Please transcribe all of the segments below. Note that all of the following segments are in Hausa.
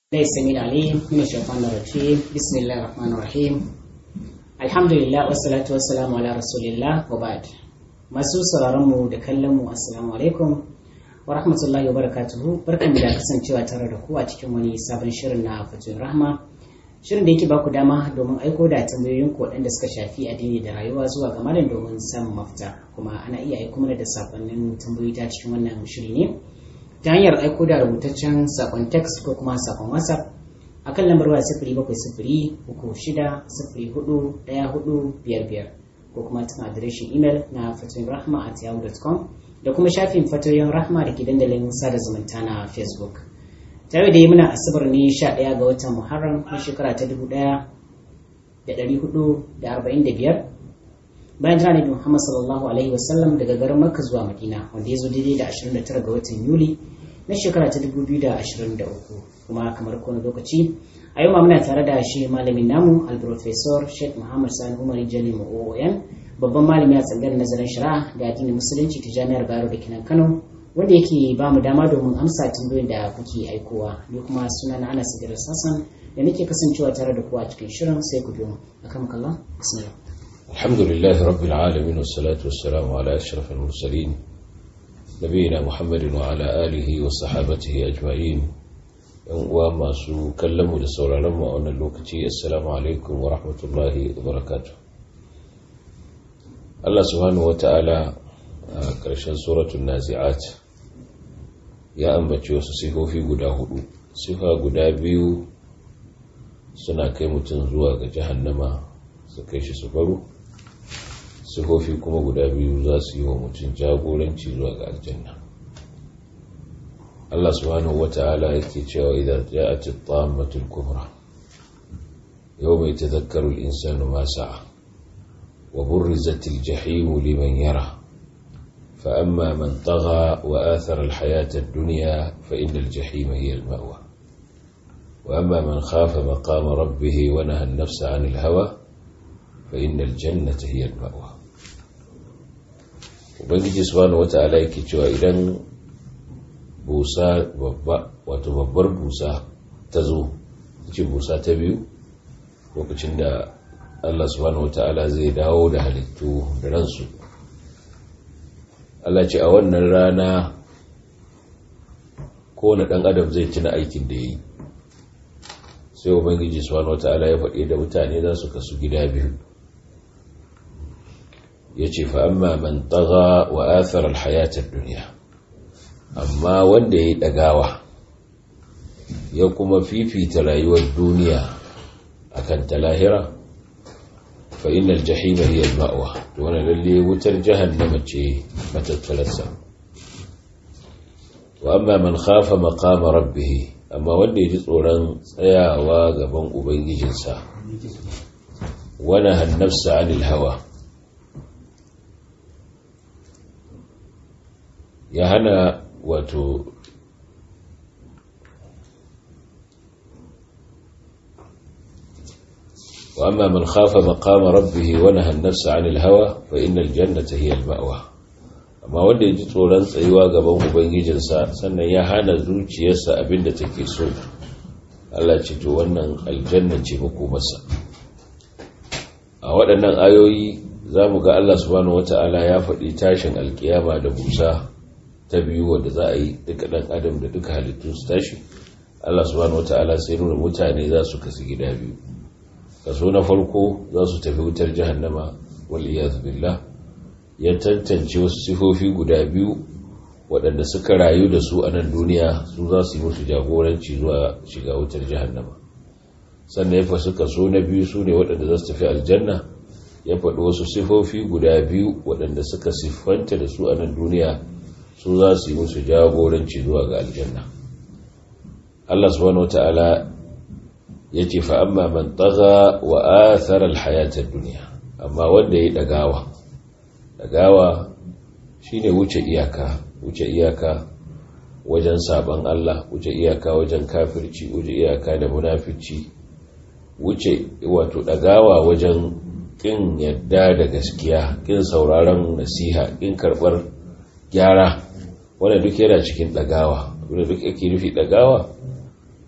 ليس من العليم من الشيطان الرجيم بسم الله الرحمن الرحيم الحمد لله والصلاة والسلام على رسول الله وبعد masu sauraron mu da kallon mu assalamu alaikum wa rahmatullahi wa barakatuhu barkan da kasancewa tare da ku a cikin wani sabon shirin na fatin rahma shirin da yake ba ku dama domin aiko da tambayoyin ku waɗanda suka shafi addini da rayuwa zuwa ga malam domin samun mafita kuma ana iya aiko mana da sakonnin tambayoyi ta cikin wannan shiri ne ta hanyar aiko da rubutaccen sakon text ko kuma sakon whatsapp a kan lambar waya sifiri bakwai sifiri uku shida sifiri hudu ɗaya hudu biyar biyar ko kuma tun adireshin imel na fatoyin rahma at yahoo.com da kuma shafin fatoyin rahma da ke dandalin sada zumunta na facebook tare da yi muna asabar ne sha ɗaya ga watan muharram na shekara ta dubu ɗaya da ɗari hudu da arba'in da biyar bayan jira nabi muhammad sallallahu alaihi wasallam daga garin makka zuwa madina wanda ya zo daidai da 29 ga watan yuli na shekara ta 2023 kuma kamar kowane lokaci a yau ma muna tare da shi malamin namu alprofesor sheikh muhammad sani umar jali ma'o'oyan babban malami a tsangar nazarin shari'a da addinin musulunci ta jami'ar bayero da kinan kano wanda yake ba mu dama domin amsa tambayoyin da kuke aikowa ni kuma suna na anas idris hassan da nake kasancewa tare da ku a cikin shirin sai ku biyo akan kallon bismillah الحمد لله رب العالمين والصلاة والسلام على أشرف المرسلين نبينا محمد وعلى آله وصحابته أجمعين وما سو كلموا لسولا لما أن اللوكتي السلام عليكم ورحمة الله وبركاته الله سبحانه وتعالى كرشان سورة النازعات يا أنبتي وسسيكو في قدا هدو سيفا قدا بيو suna kai mutum zuwa ga jahannama su kai shi su baro sifofi kuma guda biyu za su yi wa mutum jagoranci zuwa ga aljanna Allah subhanahu wata'ala yake cewa idan ja'at at-tammatul kubra yawma yatadhakkaru al-insanu ma sa'a wa burrizat al-jahim liman yara فأما من طغى وآثر الحياة الدنيا فإن الجحيم هي المأوى وأما من خاف مقام ربه ونهى النفس عن الهوى فإن الجنة هي المأوى ubangiji subhanahu wata'ala yake cewa idan busa babba wato babbar busa ta zo ce busa ta biyu lokacin da Allah subhanahu wata'ala zai dawo da halittu da ransu Allah ce a wannan rana kowane ɗan adam zai tuna aikin da ya yi sai ubangiji subhanahu wata'ala ya faɗi da mutane za su kasu gida biyu ya ce fa'amma man taga wa athar alhayatar duniya amma wanda ya yi ɗagawa ya kuma fifita rayuwar duniya a kan ta lahira fa'in aljahima hiya ma'awa da wani lalle wutar jahannama ce matattalarsa wa amma man khafa maqama rabbihi amma wanda ya ji tsoron tsayawa gaban ubangijinsa wani hannafsa anil hawa ya hana wato وأما من خاف مقام ربه ونهى النفس عن الهوى فإن الجنة هي المأوى amma wanda ya ji tsoron tsayuwa gaban ubangijinsa sannan ya hana zuciyarsa abinda take so Allah ce to wannan aljanna ce makomarsa a waɗannan ayoyi za mu ga Allah subhanahu wata'ala ya faɗi tashin alkiyama da busa ta biyu wadda za a yi duka ɗan adam da duka halittu su tashi Allah subhanahu wata'ala sai nuna mutane za su kasu gida biyu kaso na farko za su tafi wutar jahannama wal iyaz billah ya tantance wasu sifofi guda biyu waɗanda suka rayu da su a nan duniya su za su yi musu jagoranci zuwa shiga wutar jahannama sannan ya fasu kaso na biyu su ne waɗanda za su tafi aljanna ya faɗi wasu sifofi guda biyu waɗanda suka siffanta da su a nan duniya su za su yi musu jagoranci zuwa ga aljanna Allah subhanahu wata'ala ya ce fa amma man taga wa athara alhayatar duniya amma wanda ya yi ɗagawa ɗagawa shine wuce iyaka wuce iyaka wajen saban Allah wuce iyaka wajen kafirci wuce iyaka da munafici wuce wato ɗagawa wajen ƙin yadda da gaskiya ƙin sauraron nasiha ƙin karɓar gyara wanda duk yana cikin ɗagawa wanda duk yake nufi ɗagawa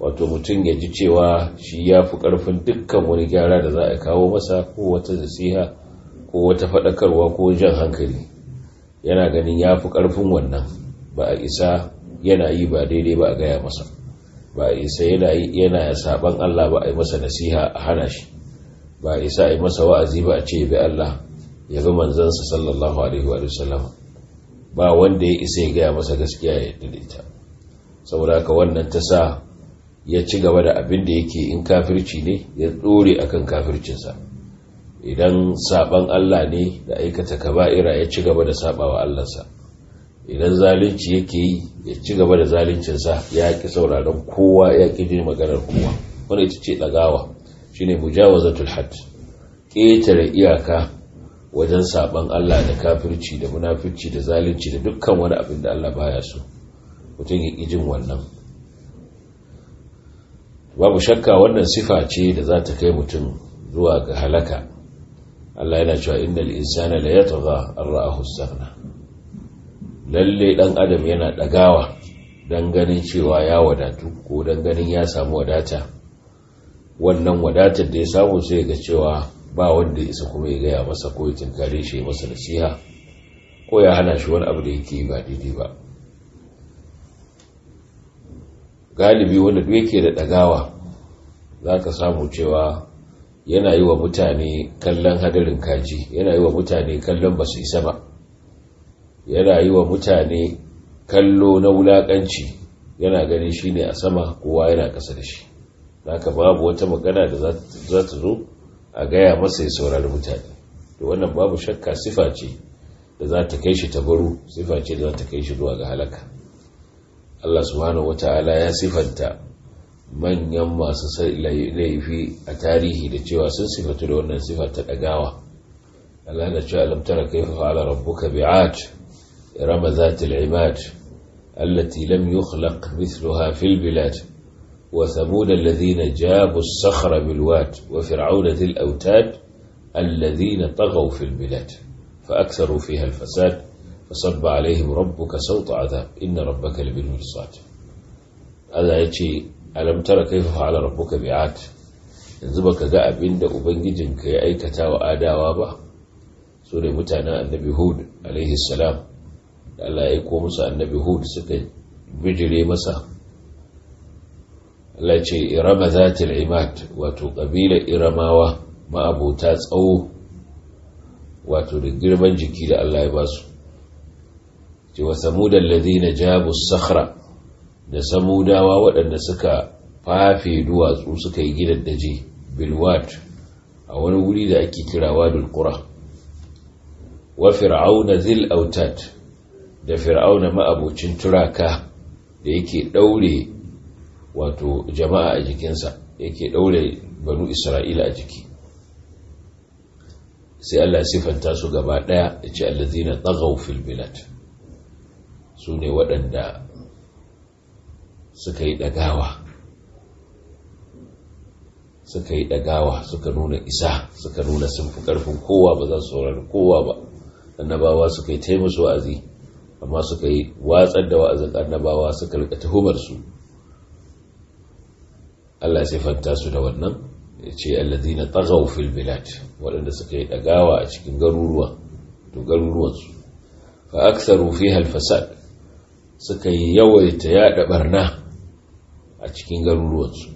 wato mutum ya ji cewa shi ya fi ƙarfin dukkan wani gyara da za a kawo masa ko wata nasiha ko wata faɗakarwa ko jan hankali yana ganin ya fi ƙarfin wannan ba a isa yana yi ba daidai ba a gaya masa ba a isa yana yana saban Allah ba a yi masa nasiha a hana shi ba a isa a yi masa wa'azi ba a ce bi Allah ya bi manzansa sallallahu alaihi wa sallam ba wanda ya isa ya gaya masa gaskiya ya yarda da ita saboda haka wannan ta sa ya ci gaba da abin da yake in kafirci ne ya dore akan kafircinsa idan saban Allah ne da aikata kaba'ira ya ci gaba da sabawa Allahnsa idan zalunci yake yi ya ci gaba da zaluncinsa ya ki sauraron kowa ya ki jin maganar kowa wanda ita ce dagawa shine mujawazatul hadd ƙetare iyaka wajen saban Allah da kafirci da munafirci da zalunci da dukkan wani abin da Allah baya so mutum ya ki jin wannan babu shakka wannan sifa ce da za ta kai mutum zuwa ga halaka Allah yana cewa innal insana la yatgha an ra'ahu istaghna lalle dan adam yana dagawa dan ganin cewa ya wadatu ko dan ganin ya samu wadata wannan wadatar da ya samu sai ga cewa ba wanda isa kuma ya gaya masa ko ya tinkare shi masa nasiha ko ya hana shi wani abu da yake ba daidai ba galibi wanda duk yake da dagawa za ka samu cewa yana yi wa mutane kallon hadarin kaji yana yi wa mutane kallon basu isa ba yana yi wa mutane kallo na wulakanci yana ganin shi ne a sama kowa yana kasa da shi haka babu wata magana da za ta zo a gaya masa ya saurari mutane da wannan babu shakka sifa ce da za ta kai shi tabaru sifa ce da za ta kai shi zuwa ga halaka Allah subhanahu wata'ala ya sifanta manyan masu laifi a tarihi da cewa sun sifatu da wannan sifa ta dagawa Allah na cewa alam tara kayfa fa'ala rabbuka bi'at irama zatil imad allati lam yukhlaq mithluha fil bilad wa thamud alladhina jabu as-sakhra bil wad wa fir'auna dhil awtad alladhina taghaw fil bilad fa aktharu fiha al fasad فصب عليهم ربك صوت عذاب إن ربك لبالمرصاد هذا يجي ألم ترى كيف فعل ربك بعاد yanzu baka ga abin da ubangijinka ya aikata wa adawa ba su ne mutanen annabi hud alaihi salam da Allah ya aiko musu annabi hud suka bijire masa Allah ce irama zatil imad wato kabila iramawa ma'abota tsawo wato da girman jiki da Allah ya basu ce wa samudan ladina jabu sakhra da samudawa waɗanda suka fafe duwatsu suka yi gidan daji bilwat a wani wuri da ake kira wadul qura wa fir'auna zil autad da fir'auna ma'abocin turaka da yake daure wato jama'a a jikinsa yake daure banu isra'ila a jiki sai Allah sifanta su gaba daya ya ce allazina taghaw fil bilad su ne waɗanda suka yi ɗagawa suka yi ɗagawa suka nuna isa suka nuna sun fi ƙarfin kowa ba za su saurari kowa ba annabawa suka yi taimasu wa'azi amma suka yi watsar da wa'azin annabawa suka rika tuhumar su Allah sai fanta su da wannan ya ce allazina tagaw fil bilad waɗanda suka yi ɗagawa a cikin garuruwa to garuruwansu fa aktharu fiha al fasad suka yi yawaita yaɗa barna a cikin garuruwansu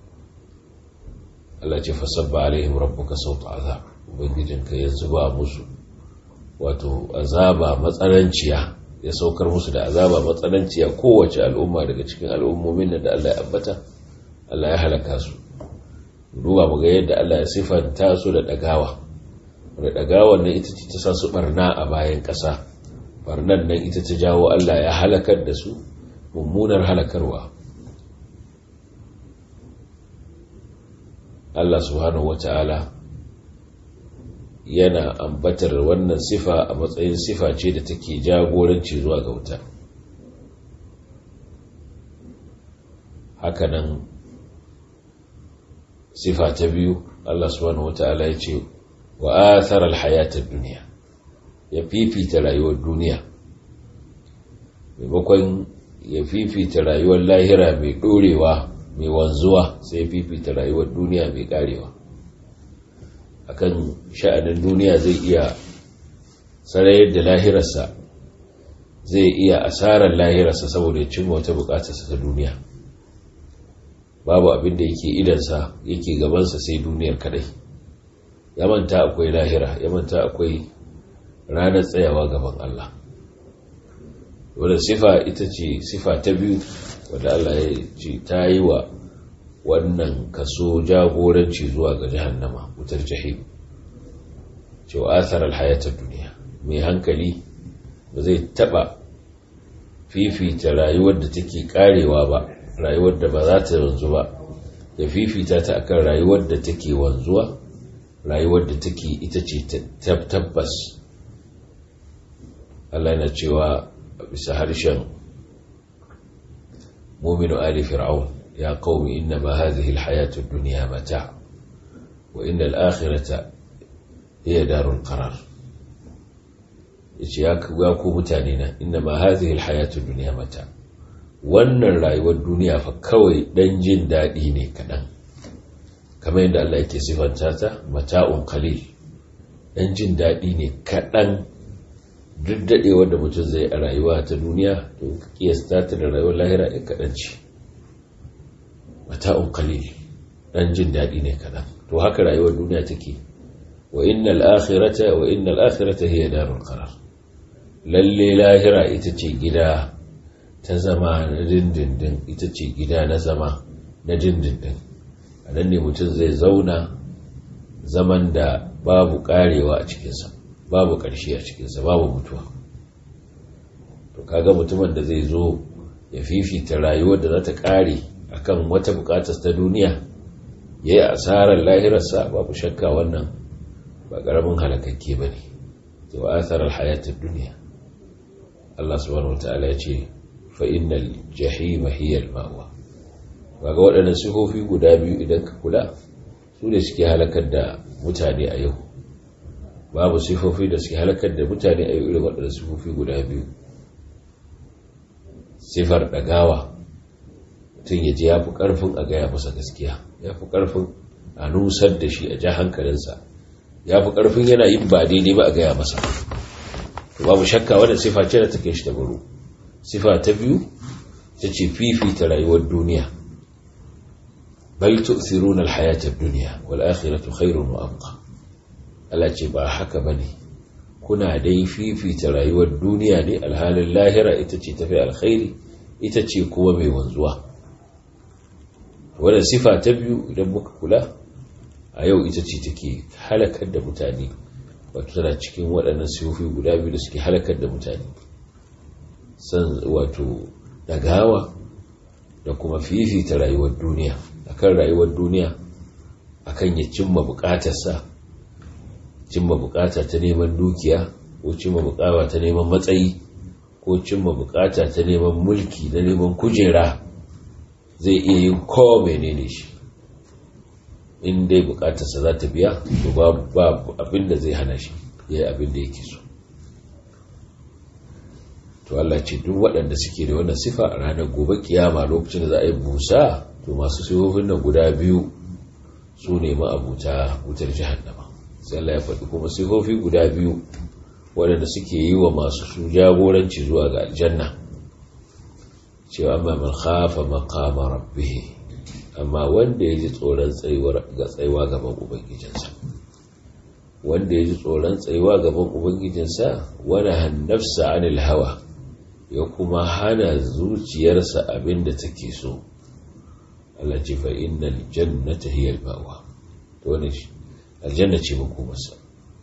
Allah ce fasabba alaihim rabbuka sauta azab ubangijinka ya zuba musu wato azaba matsananciya ya saukar musu da azaba matsananciya kowace al'umma daga cikin al'ummomin da Allah ya ambata Allah ya halaka su duba mu ga yadda Allah ya sifanta su da dagawa da dagawan nan ita ce ta sa su barna a bayan ƙasa barnan nan ita ta jawo Allah ya halakar da su mummunar halakarwa Allah subhanahu wata'ala yana ambatar wannan sifa a matsayin sifa ce da take jagoranci zuwa ga wuta hakanan sifa ta biyu Allah subhanahu wata'ala ya ce wa athara alhayatad duniya ya fifita rayuwar duniya maimakon ya fifita rayuwar lahira mai dorewa mai wanzuwa sai fifita rayuwar duniya mai karewa akan sha'anin duniya zai iya sarayar da lahirarsa zai iya asarar lahirarsa saboda ya cimma wata bukatarsa ta duniya babu abin da yake idansa yake gabansa sai duniyar kadai ya manta akwai lahira ya manta akwai ranar tsayawa gaban Allah wadda sifa ita ce sifa ta biyu wadda Allah ya ce ta yi wa wannan kaso jagoranci zuwa ga jahannama wutar jahim cewa asarar hayatar duniya mai hankali ba zai taba fifita rayuwar da take karewa ba rayuwar da ba za ta wanzu ba ya fifita ta akan rayuwar da take wanzuwa rayuwar da take ita ce tabbas Allah yana cewa bisa harshen muminu ali fir'aun ya qaumi inna ma hadhihi alhayatu ad-dunya mata' wa inna al-akhirata hiya darul qarar yace ya ku mutane na inna ma hadhihi alhayatu ad-dunya mata' wannan rayuwar duniya fa kawai dan jin daɗi ne kaɗan kamar yadda Allah yake sifanta ta mata'un qalil dan jin daɗi ne kaɗan duk daɗewar da mutum zai a rayuwa ta duniya to kiyasta ta da rayuwar lahira ɗin kaɗan ce mata'un qalil dan jin daɗi ne kaɗan to haka rayuwar duniya take wa innal akhirata wa innal akhirata hiya darul qarar lalle lahira ita ce gida ta zama na dindindin ita ce gida na zama na dindindin a nan ne mutum zai zauna zaman da babu karewa a cikinsa babu ƙarshe a cikinsa babu mutuwa to kaga mutumin da zai zo ya fifita rayuwar da za ta kare akan wata bukatar ta duniya ya yi asarar lahirarsa babu shakka wannan ba ƙaramin halakakke ba ne wa asarar hayatar duniya Allah subhanahu wa ta'ala ya ce fa'inal jahima hiyar ma'uwa ga waɗannan sifofi guda biyu idan ka kula su ne suke halakar da mutane a yau babu sifofi da suke halakar da mutane a yau irin waɗannan sifofi guda biyu sifar ɗagawa mutum ya ji ya fi ƙarfin a gaya masa gaskiya ya fi ƙarfin a nusar da shi a ja hankalinsa ya fi ƙarfin yana yin ba daidai ba a gaya masa babu shakka wadda sifa ce da take shi da baro sifa ta biyu ta ce fifita rayuwar duniya bal tu'thiruna al-hayata ad-dunya wal akhiratu khairun wa abqa Allah ce ba haka bane kuna dai fifita rayuwar duniya ne alhalin lahira ita ce tafi alkhairi ita ce kuma mai wanzuwa wadda sifa ta biyu idan muka kula a yau ita ce take halakar da mutane wato tana cikin waɗannan sifofi guda biyu da suke halakar da mutane san wato dagawa da kuma fifita rayuwar duniya akan rayuwar duniya akan ya cimma bukatarsa cimma bukata ta neman dukiya ko cimma bukata ta neman matsayi ko cimma bukata ta neman mulki na neman kujera zai iya yin kowa menene shi in dai bukatarsa za ta biya to babu abin da zai hana shi ya yi abin da yake so to Allah ce duk waɗanda suke da wannan sifa a ranar gobe kiyama lokacin da za a yi busa to masu sifofin nan guda biyu su ne ma'abuta wutar jahannama sai Allah ya faɗi kuma sifofi guda biyu waɗanda suke yi wa masu su jagoranci zuwa ga aljanna cewa amma man khafa maqama rabbih amma wanda ya ji tsoron ga tsayuwa gaban ubangijinsa wanda ya ji tsoron tsayuwa gaban ubangijinsa wani hannafsa anil hawa ya kuma hana zuciyarsa abin da take so Allah ce fa innal jannata hiya al-mawa to wannan aljanna ce makomarsa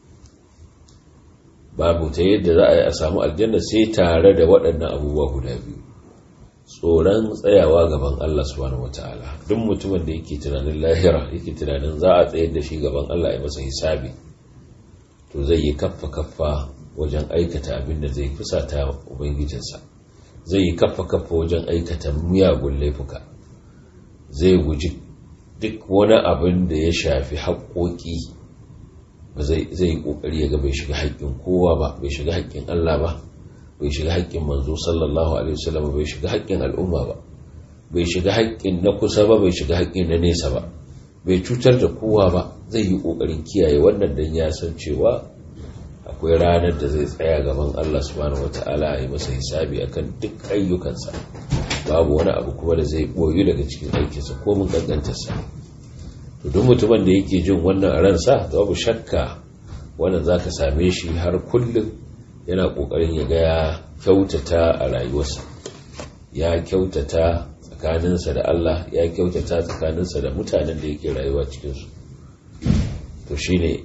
babu ta yadda za a yi a samu aljanna sai tare da waɗannan abubuwa guda biyu tsoron tsayawa gaban Allah subhanahu wataala duk mutumin da yake tunanin lahira yake tunanin za a tsayar da shi gaban Allah ya masa hisabi to zai yi kaffa kaffa wajen aikata abin da zai fusata ubangijinsa zai yi kaffa kaffa wajen aikata miyagun laifuka zai guji duk wani abin da ya shafi haƙoƙi ba zai yi ƙoƙari ya ga bai shiga haƙƙin kowa ba bai shiga haƙƙin Allah ba bai shiga haƙƙin manzo sallallahu alaihi wasallam bai shiga haƙƙin al'umma ba bai shiga haƙƙin na kusa ba bai shiga haƙƙin na nesa ba bai cutar da kowa ba zai yi ƙoƙarin kiyaye wannan dan ya san cewa akwai ranar da zai tsaya gaban Allah subhanahu wata'ala ya masa hisabi akan duk ayyukansa babu wani abu kuma da zai boyu daga cikin aikinsa ko mun gangantarsa to duk mutumin da yake jin wannan a ransa babu shakka wannan zaka same shi har kullum yana kokarin ya ga ya kyautata a rayuwarsa ya kyautata tsakaninsa da Allah ya kyautata tsakaninsa da mutanen da yake rayuwa cikinsu to shine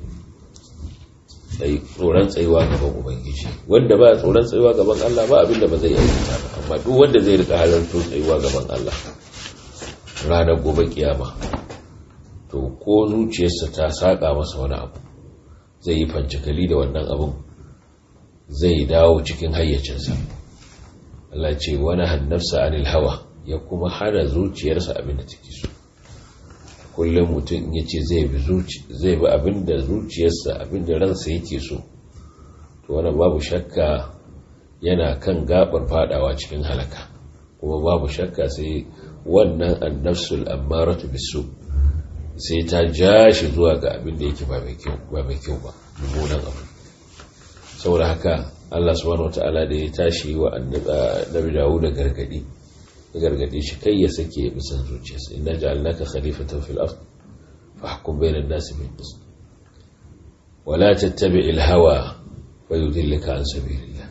tsoron tsayuwa gaban ubangiji wanda ba tsoron tsayuwa gaban Allah ba abinda ba zai aikata ba amma duk wanda zai rika halarto tsayuwa gaban Allah ranar gobe kiyama to ko zuciyarsa ta saka masa wani abu zai yi fancikali da wannan abun zai dawo cikin hayyacinsa Allah ce wani hannarsa anil hawa ya kuma hana zuciyarsa abin da take so kullum mutum ya ce zai bi abin da zuciyarsa abin da ransa yake so to wani babu shakka yana kan gabar fadawa cikin halaka kuma babu shakka sai wannan annafsul ammaratu bisu sai ta ja shi zuwa ga abin da yake ba mai kyau ba mummunan abu saboda haka Allah subhanahu wataala da ya tashi wa annabi Dawud da gargadi gargade shi kai ya sake ya bisan zuciyarsa inna ja'alnaka khalifatan fil ard fahkum bayna an-nasi bil qist wa la tattabi' al-hawa fayudillaka an sabilillah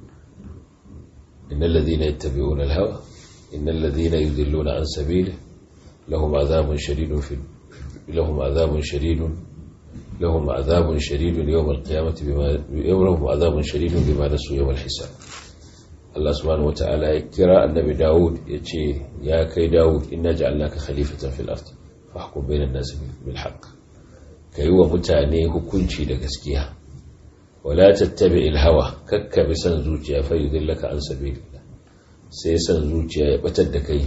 innal ladhina yattabi'una al-hawa innal ladhina yudilluna an sabilihi lahum 'adhabun shadidun fi lahum 'adhabun shadidun lahum 'adhabun shadidun yawm al-qiyamati bima yawm 'adhabun shadidun bima nasu yawm al-hisab Allah subhanahu wa ta'ala ya kira annabi Dawud ya ce ya kai Dawud inna ja'alnaka khalifatan fil ard fahkum bainan nasi bil haqq kai wa mutane hukunci da gaskiya wala tattabi'il hawa kakka bi san zuciya fa yudillaka an sabilillah sai san zuciya ya batar da kai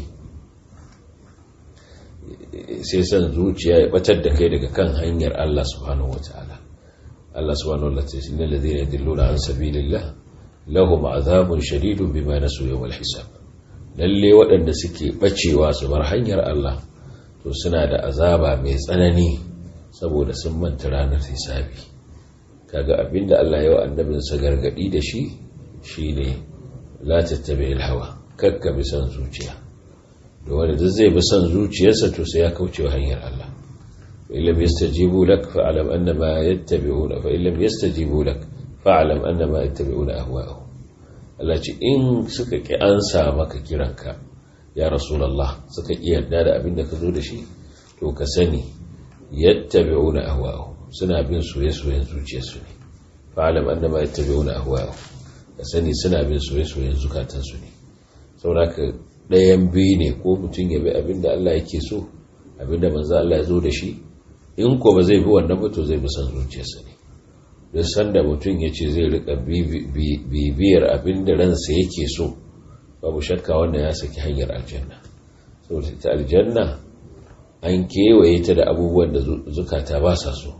sai san zuciya ya batar da kai daga kan hanyar Allah subhanahu wa ta'ala Allah subhanahu wa ta'ala sai innal ladhina yudilluna an sabilillah lahum azabun shadidun bima nasu yawmal hisab lalle waɗanda suke bacewa su bar hanyar Allah to suna da azaba mai tsanani saboda sun manta ranar hisabi kaga abinda Allah ya wa annabin sa gargadi da shi shine la tattabi'il hawa kakka bi san zuciya da wanda duk zai bi san zuciyarsa to sai ya kauce wa hanyar Allah fa illam yastajibu lak fa alam annama yattabi'una fa illam yastajibu lak fa'alam annama yattabi'una ahwa'ahum Allah ce in suka ki ansa maka kiranka ya rasulullah suka ki yarda da abin da ka zo da shi to ka sani yattabi'una ahwa'ahum suna bin soye-soyen zuciyarsu ne fa'alam annama yattabi'una ahwa'ahum ka sani suna bin soye-soyen zukatansu ne saboda ɗayan biyu ne ko mutum ya bi abin da Allah yake so abin da manzo Allah ya zo da shi in ko ba zai bi wannan ba to zai bi san zuciyarsa ne duk sanda mutum ya ce zai rika bibiyar abin da ransa yake so babu shakka wannan ya saki hanyar aljanna saboda ta aljanna an kewaye ta da abubuwan da zukata ba sa so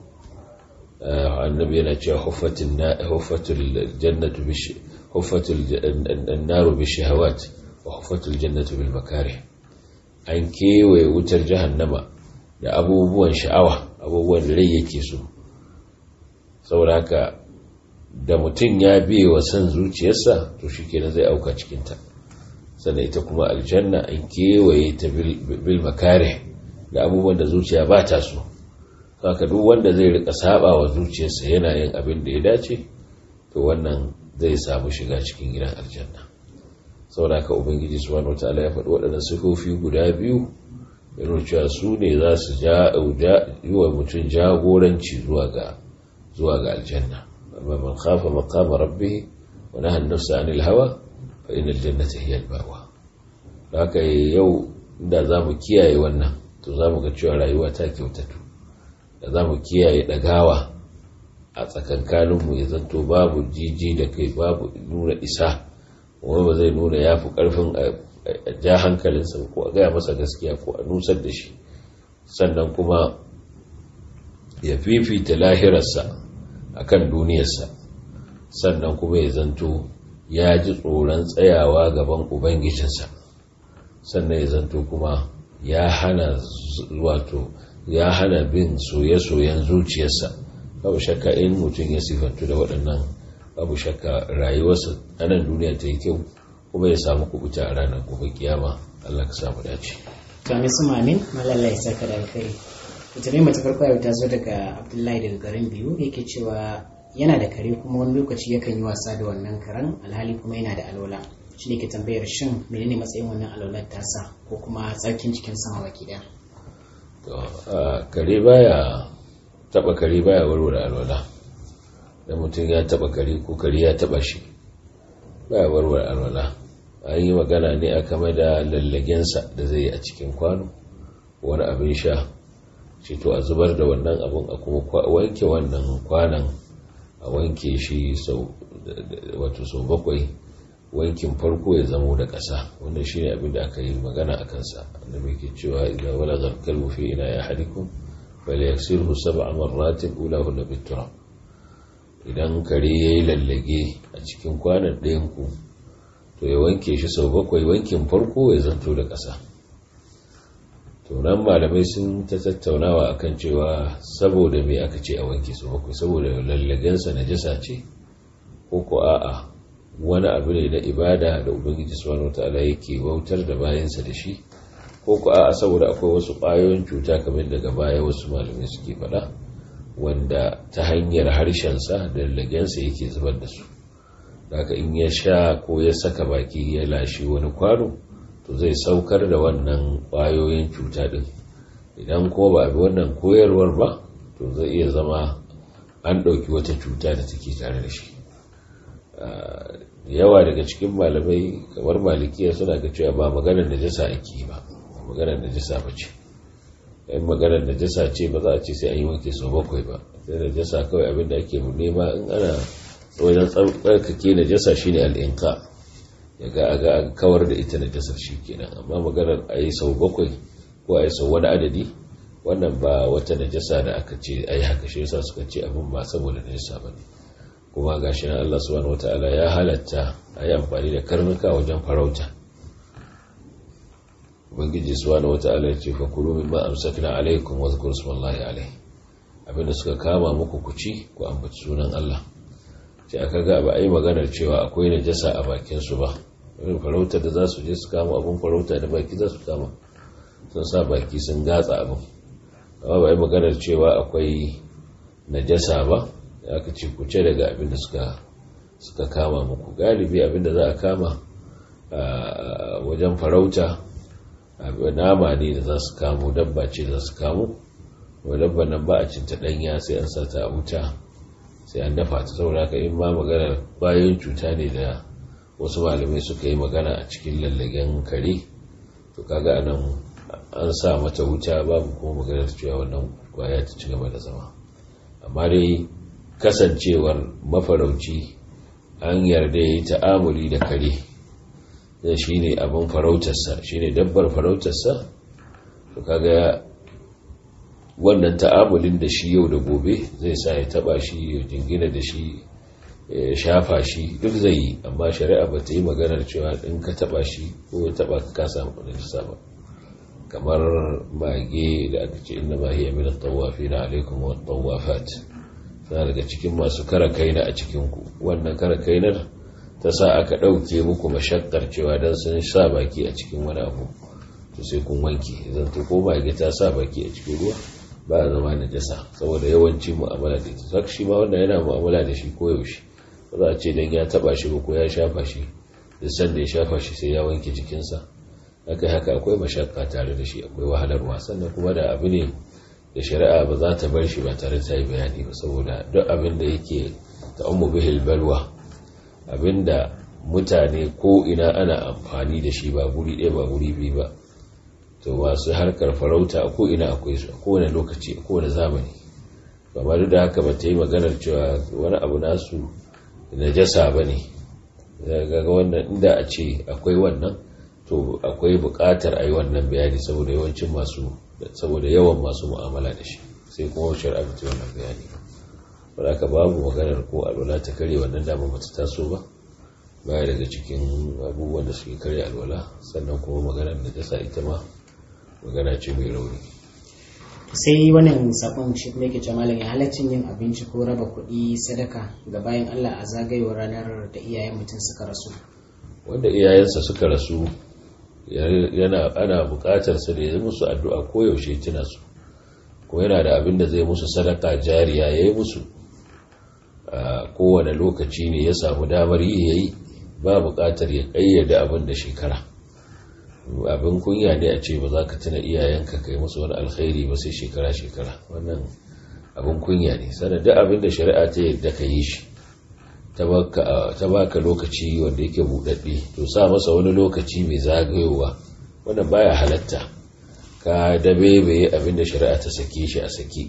annabi yana cewa huffatul jannatu bishi huffatul annaru bi shahawat wa huffatul jannatu bil makarih an kewaye wutar jahannama da abubuwan sha'awa abubuwan da rai yake so saboda haka da mutum ya biye wa son zuciyarsa to shi kenan zai auka cikinta sannan ita kuma aljanna an kewaye ta bil makare da abubuwan da zuciya ba ta so haka duk wanda zai rika saba wa zuciyarsa yana yin abin da ya dace to wannan zai samu shiga cikin gidan aljanna saboda haka ubangiji subhanahu wataala ya faɗi waɗannan sifofi guda biyu yana cewa su ne za su yi wa mutum jagoranci zuwa ga zuwa ga aljanna amma man khafa maqama rabbih wa naha an-nafsa 'anil hawa fa innal jannata hiya al-ma'wa haka yau inda zamu kiyaye wannan to zamu ga cewa rayuwa ta kyautatu da zamu kiyaye dagawa a tsakankanin mu ya zanto babu jiji da kai babu nuna isa wani ba zai nuna yafi karfin a ja hankalinsa ko a gaya masa gaskiya ko a nusar da shi sannan kuma ya fifita lahirarsa akan duniyarsa sannan kuma ya zanto ya ji tsoron tsayawa gaban ubangijinsa sannan ya zanto kuma ya hana wato ya hana bin soye-soyen zuciyarsa babu shakka in mutum ya sifantu da waɗannan babu shakka rayuwarsa a nan duniya ta yi kyau kuma ya samu kubuta a ranar gobe kiyama Allah ka samu dace to amin su mamin malalla ya saka da alkhairi ita ne mace farko yau ta zo daga abdullahi daga garin biyu yake cewa yana da kare kuma wani lokaci yakan yi wasa da wannan karen alhali kuma yana da alwala shi ne ke tambayar shin menene matsayin wannan alwalar tasa ko kuma tsarkin cikin sama baki daya kare baya taba kare baya warware alwala da mutum ya taba kare ko kare ya taba shi baya warware alwala an yi magana ne a kame da lallagensa da zai yi a cikin kwano wani abin sha shi to a zubar da wannan abin a kuma wanke wannan kwanan a wanke shi wato sau bakwai wankin farko ya zamo da ƙasa wanda shi ne abin da aka yi magana a kansa da mai ke cewa idan wala zarkar mufi ina ya hadikun bale ya sirhu saba a marratin ula hula bitura idan kare ya yi lallage a cikin kwanan ɗayanku to ya wanke shi sau bakwai wankin farko ya zanto da ƙasa to nan malamai sun ta tattaunawa akan cewa saboda me aka ce a wanke sau bakwai saboda lallagensa na jasa ce ko ko a'a wani abu ne na ibada da ubangiji subhanahu wataala yake bautar da bayansa da shi ko ko a'a saboda akwai wasu ƙwayoyin cuta kamar daga baya wasu malamai suke faɗa wanda ta hanyar harshensa da lagensa yake zubar da su haka in ya sha ko ya saka baki ya lashe wani kwano to zai saukar da wannan ƙwayoyin cuta ɗin idan ko ba bi wannan koyarwar ba to zai iya zama an ɗauki wata cuta da take tare da shi yawa daga cikin malamai kamar malikiya suna ga cewa ba maganar najasa ake ba maganar najasa ba ce yan maganar najasa ce ba za a ce sai an yi wanke sau bakwai ba sai najasa kawai abin da ake nema in ana wajen tsarkake najasa shine al'inka ya ga a ga kawar da ita najasar shi kenan amma maganar a yi sau bakwai ko a yi sau wani adadi wannan ba wata najasa da aka ce a yi haka shi yasa suka ce abin ba saboda najasa ba ne kuma ga shi nan Allah subhanahu wata'ala ya halatta a yi amfani da karnuka wajen farauta ubangiji subhanahu wata'ala ya ce fa kulu mimma amsakna alaikum wa zkuru smallahi alaihi abinda suka kama muku kuci ku ambaci sunan Allah sai aka ga ba a yi maganar cewa akwai najasa a bakin su ba irin farauta da za su je su kama abin farauta da baki za su kama sun sa baki sun gatsa abin amma ba a yi maganar cewa akwai najasa ba ya ka ce kuce daga abin da suka suka kama muku galibi abin da za a kama wajen farauta nama ne da za su kamo dabba ce za su kamo wa dabba nan ba a cinta ɗanya sai an sata a wuta sai an dafa ta saboda haka in ma magana bayan cuta ne da wasu malamai suka yi magana a cikin lallagen kare to kaga anan an sa mata wuta babu kuma maganar cewa wannan kwaya ta ci gaba da zama amma dai kasancewar mafarauci an yarda ya yi ta'amuli da kare zai shi ne abin farautarsa shi ne dabbar farautarsa to kaga wannan ta'amulin da shi yau da gobe zai sa ya taba shi ya jingina da shi ya shafa shi duk zai yi amma shari'a ba ta yi maganar cewa in ka taba shi ko ya taba ka kasa najisa ba kamar mage da aka ce inna ma hiya min at-tawafina alaikum wa at-tawafat tana daga cikin masu kara kaina a cikin ku wannan kara kainar ta sa aka dauke muku mashakkar cewa dan sun sa baki a cikin wani abu to sai kun wanke zan to ko mage ta sa baki a cikin ruwa ba a zama najasa saboda yawanci mu'amala da ita saka shi ma wannan yana mu'amala da shi koyaushe ba za a ce dan ya taba shi ba ko ya shafa shi da san da ya shafa shi sai ya wanke jikinsa haka haka akwai mashakka tare da shi akwai wahalarwa sannan kuma da abu ne da shari'a ba za ta bar shi ba tare ta yi bayani ba saboda duk abin da yake ta umu bihil balwa abin da mutane ko ina ana amfani da shi ba guri ɗaya ba guri biyu ba to masu harkar farauta ko ina akwai su a kowane lokaci a kowane zamani ba duk da haka ba ta yi maganar cewa wani abu nasu najasa ba ne ga wannan inda a ce akwai wannan to akwai buƙatar a yi wannan bayani saboda yawancin masu saboda yawan masu mu'amala da shi sai kuma shari'a ta wannan bayani ba haka babu maganar ko alwala ta kare wannan dama bata taso ba baya daga cikin abubuwan da suke karya alwala sannan kuma maganar da ta sa ita ma magana ce mai rauni sai wannan sakon shi kuma yake cewa malam ya halaccin yin abinci ko raba kuɗi sadaka ga bayan Allah a zagayewar ranar da iyayen mutum suka rasu wanda iyayensa suka rasu yana ana buƙatar sa da ya musu addu'a ko yaushe tuna su ko yana da abin da zai musu sadaka jariya yayi musu a kowane lokaci ne ya samu damar yi yayi ba buƙatar ya ƙayyade abin da shekara abin kunya ne a ce ba za ka tuna iyayenka kai musu wani alkhairi ba sai shekara-shekara wannan abin kunya ne sannan duk abin da shari'a ta yadda ka yi shi ta baka lokaci wanda yake buɗaɗɗe to sa masa wani lokaci mai zagayowa wannan baya halatta ka dabe bai abin da shari'a ta sake shi a saki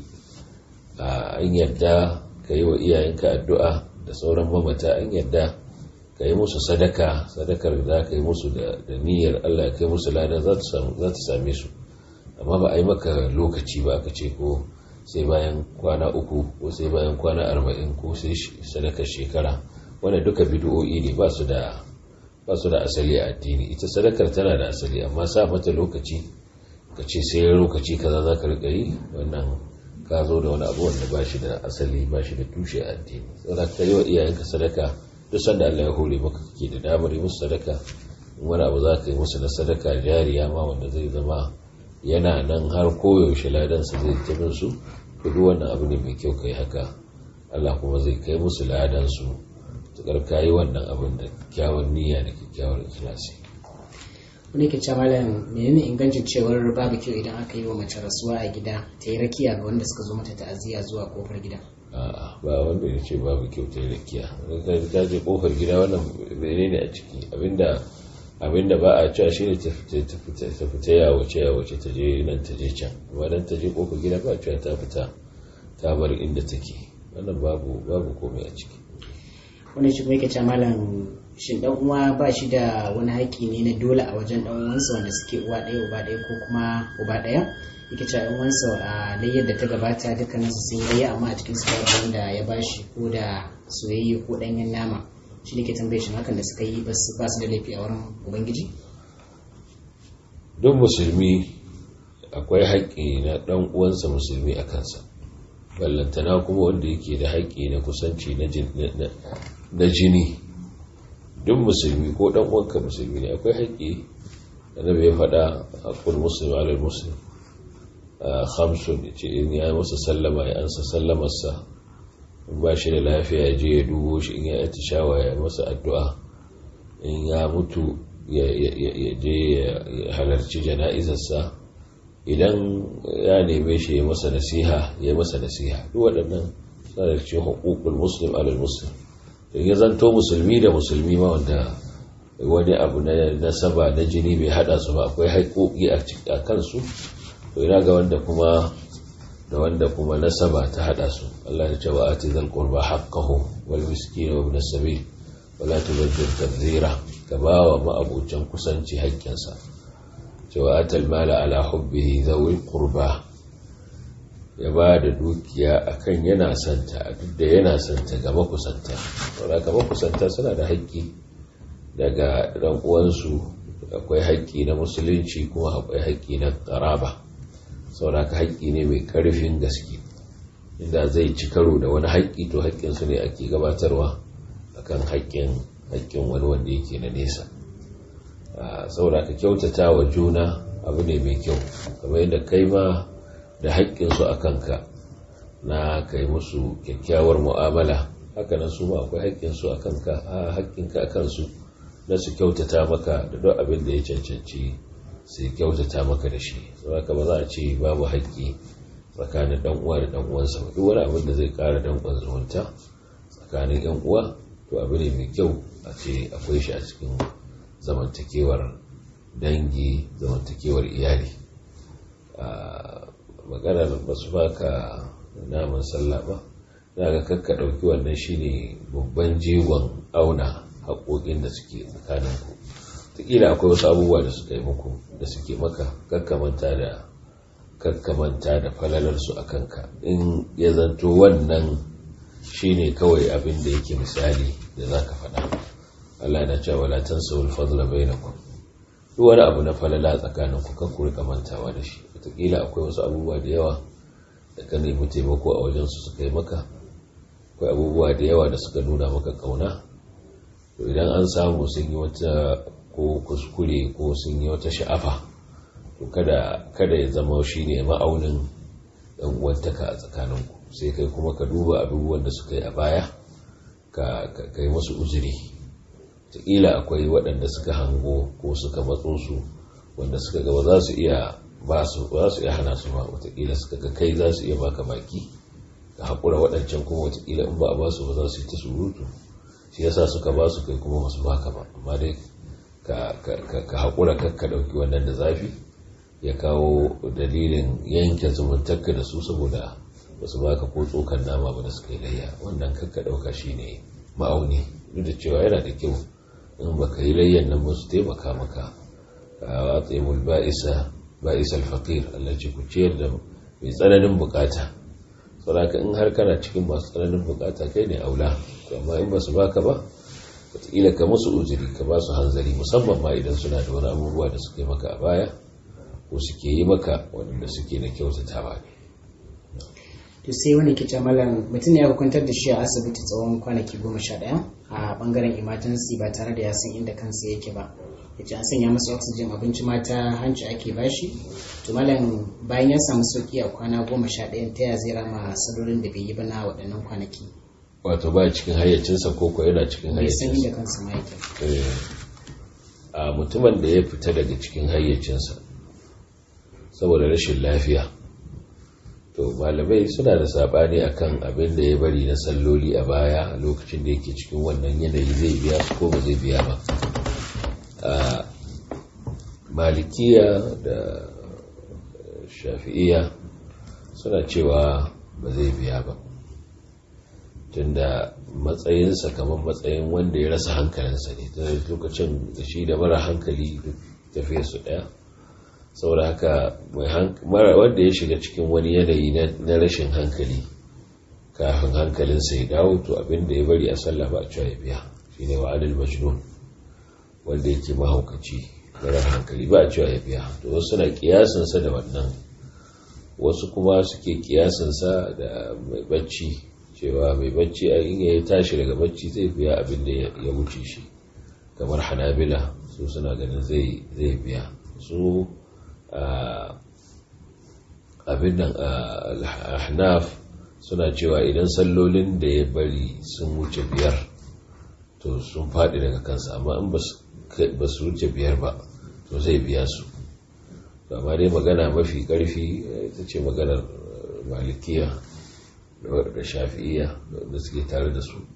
an yadda ka yi wa iyayenka addu'a da sauran mamata an yadda ka yi musu sadaka sadakar da ka yi musu da niyyar Allah ka yi musu lada za ta same su amma ba a yi maka lokaci ba aka ce ko sai bayan kwana uku ko sai bayan kwana arba'in ko sai sadakar shekara wanda duka bidiyo'i ne ba su da asali a addini ita sadakar tana da asali amma sa mata lokaci ka ce sai lokaci kaza za ka riƙa yi wannan ka zo da wani abu wanda ba shi da asali ba shi da tushe a addini saboda ka yi wa iyayenka sadaka duk sanda Allah ya hore maka kake da damar yi musu sadaka in wani abu za ka yi musu na sadaka jariya ma wanda zai zama yana nan har koyaushe ladansa zai tabin su duk wannan abu ne mai kyau kai haka Allah kuma zai kai musu ladansu tukar kayi wannan abin da kyawun niyya da kyakkyawar ikhlasi wani ke cewa malam menene ingancin cewar babu kyau idan aka yi wa mace rasuwa a gida ta yi rakiya ga wanda suka zo mata ta'aziyya zuwa kofar gida a'a ba wanda ya ce babu kyau ta yi rakiya ta je kofar gida wannan menene a ciki abinda abinda ba a cewa shine ta fita ya wace ya wace ta je nan ta je can amma dan ta je kofar gida ba a cewa ta fita ta bar inda take wannan babu babu komai a ciki wani shi kuma yake cewa malam shin dan uwa ba shi da wani haƙƙi ne na dole a wajen dan uwansa wanda suke uwa ɗaya uba ɗaya ko kuma uba ɗaya yake cewa yan uwansa a layyar da ta gabata dukkanin su sun yi amma a cikin su wanda ya bashi ko da soyayye ko ɗanyen nama shi ne ke tambaye shi hakan da suka yi ba su da laifi a wurin ubangiji duk musulmi akwai haƙƙi na ɗan uwansa musulmi a kansa ballantana kuma wanda yake da haƙƙi na kusanci na jini duk musulmi ko ɗan uwanka musulmi ne akwai haƙƙi da na bai faɗa haƙƙul musulmi alal musulmi hamsun ce in ya masa sallama ya ansa sallamarsa in ba shi da lafiya je ya dubo shi in ya yi shawa ya masa addu'a in ya mutu ya je ya halarci jana'izarsa idan ya neme shi ya masa nasiha ya masa nasiha duk waɗannan suna da cikin hukukul muslim alal muslim in ya zanto musulmi da musulmi ma wanda wani abu na nasaba na jini bai hada su ba akwai haƙoƙi a kansu to ina ga wanda kuma da wanda kuma nasaba ta hada su Allah ya ce wa ati zal qurba haqqahu wal miskin wa ibn sabil wa la tubaddir tabdhira ka bawa ma'abucan kusanci haƙƙinsa cewa atal mala ala hubbihi zawil qurba ya ba da dukiya akan yana santa duk da yana santa ga makusanta saboda ga makusanta suna da haƙƙi daga ɗan uwansu akwai haƙƙi na musulunci kuma akwai haƙƙi na ƙaraba saboda ka haƙƙi ne mai ƙarfin gaske inda zai ci karo da wani haƙƙi to haƙƙinsu ne ake gabatarwa akan haƙƙin haƙƙin wani wanda yake na nesa saboda ka kyautata wa juna abu ne mai kyau kamar yadda kai ma da haƙƙinsu a kanka na kai musu kyakkyawar mu'amala haka nan su ma akwai haƙƙinsu a kanka a haƙƙinka a kansu na su kyautata maka da duk abin da ya cancanci su kyautata maka da shi saboda ba za a ce babu haƙƙi tsakanin dan uwa da dan uwansa ba duk wani abin da zai ƙara dan uwan zumunta tsakanin yan uwa to abu ne mai kyau a ce akwai shi a cikin zamantakewar dangi zamantakewar iyali maganar basu baka naman sallah ba na ga kakka ɗauki wannan shine babban jiwon auna haƙoƙin da suke tsakaninku taƙila akwai wasu abubuwa da suka yi muku da suke maka kakkamanta da kakkamanta da falalarsu a kanka in ya zanto wannan shine kawai abin da yake misali da za ka faɗa Allah yana cewa la tansawul fadla bainakum duk wani abu na falala tsakanin ku kan ku rika mantawa da shi wataƙila akwai wasu abubuwa da yawa da ka nemi taimako a wajen su suka yi maka akwai abubuwa da yawa da suka nuna maka kauna to idan an samu sun yi wata ko kuskure ko sun yi wata sha'afa to kada kada ya zama shi ne ma'aunin ɗan uwantaka a tsakaninku sai kai kuma ka duba abubuwan da suka yi a baya ka kai wasu uzuri taƙila akwai waɗanda suka hango ko suka matso su wanda suka gaba za su iya ba su za su iya hana su ba wataƙila suka ga kai za su iya baka baki ka haƙura waɗancan kuma wataƙila in ba a ba su ba za su yi ta surutu shi yasa suka ba su kai kuma masu baka ba amma dai ka haƙura ka ɗauki wannan da zafi ya kawo dalilin yanke zumuntarka da su saboda ba su baka ko tsokan nama ba da suka yi layya wannan kakka ɗauka shi ne ma'auni duk da cewa yana da kyau in ba ka yi layyan nan ba su taimaka maka a watsaimul ba'isa ba'isa alfaqir Allah ce ku ciyar da mai tsananin bukata saboda in har kana cikin masu tsananin bukata kai ne aula amma in ba su baka ba wataƙila ka musu uzuri ka ba su hanzari musamman ma idan suna da wani abubuwa da suka yi maka a baya ko suke yi maka waɗanda suke na kyautatawa ne to sai wani ke malam mutum ya kwantar da shi a asibiti tsawon kwanaki goma sha ɗaya a bangaren emergency ba tare da ya san inda kansa yake ba ya ce an sanya masa oxygen abinci mata hanci ake bashi to malam bayan ya samu sauki a kwana goma sha ɗayan ta ya zai rama salolin da bai yi ba na waɗannan kwanaki wato ba cikin hayyacinsa ko ko yana cikin bai san hayyacinsa inda kansa ma yake a mutumin da ya fita daga cikin hayyacinsa saboda rashin lafiya to malamai suna da sabani akan abin da ya bari na salloli a baya a lokacin da yake cikin wannan yanayi zai biya su ko ba zai biya ba a malikiya da shafi'iya suna cewa ba zai biya ba tunda matsayinsa kamar matsayin wanda ya rasa hankalinsa ne ta lokacin da shi da mara hankali tafiye su daya saboda haka wanda ya shiga cikin wani yanayi na rashin hankali kafin hankalinsa ya dawo to abinda ya bari a sallah ba a cewa ya biya shi ne wa'adul majnun wanda yake mahaukaci marar hankali ba a cewa ya biya to wasu suna kiyasinsa da wannan wasu kuma suke kiyasinsa da mai bacci cewa mai bacci a in ya tashi daga bacci zai biya abin da ya wuce shi kamar hanabila su suna ganin zai biya su abin nan ahnaf suna cewa idan sallolin da ya bari sun wuce biyar to sun faɗi daga kansa amma in ba su wuce biyar ba to zai biya su amma dai magana mafi ƙarfi ita ce maganar malikiya da shafi'iya da suke tare da su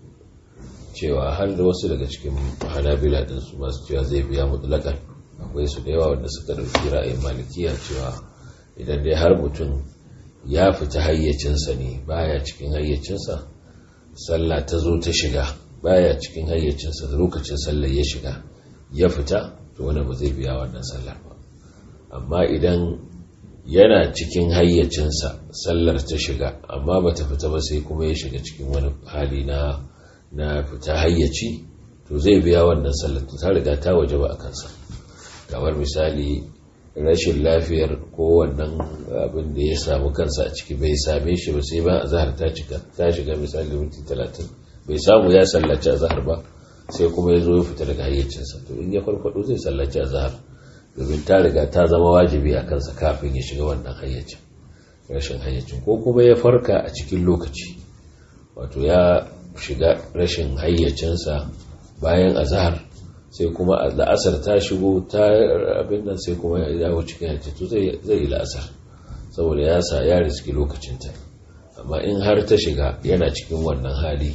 cewa har da wasu daga cikin hanabila din su masu cewa zai biya mutlakan akwai su da yawa wanda suka dauki ra'ayin malikiya cewa idan dai har mutum ya fita hayyacinsa ne baya cikin hayyacinsa sallah ta zo ta shiga baya cikin hayyacinsa lokacin sallar ya shiga ya fita to wani ba zai biya wannan sallar ba amma idan yana cikin hayyacinsa sallar ta shiga amma ba ta fita ba sai kuma ya shiga cikin wani hali na na fita hayyaci to zai biya wannan sallar ta riga ta waje ba a kansa kamar misali rashin lafiyar ko wannan abin da ya samu kansa a ciki bai same shi ba sai ba azhar ta cika ta shiga misali minti talatin bai samu ya sallaci azhar ba sai kuma ya zo ya fita daga hayyacinsa to in ya farfado zai sallaci azhar domin ta riga ta zama wajibi a kansa kafin ya shiga wannan hayyacin rashin hayyacin ko kuma ya farka a cikin lokaci wato ya shiga rashin hayyacinsa bayan azhar sai kuma la'asar ta shigo ta abin nan sai kuma ya dawo cikin hayyacin to zai yi la'asar saboda ya sa ya riski lokacinta amma in har ta shiga yana cikin wannan hali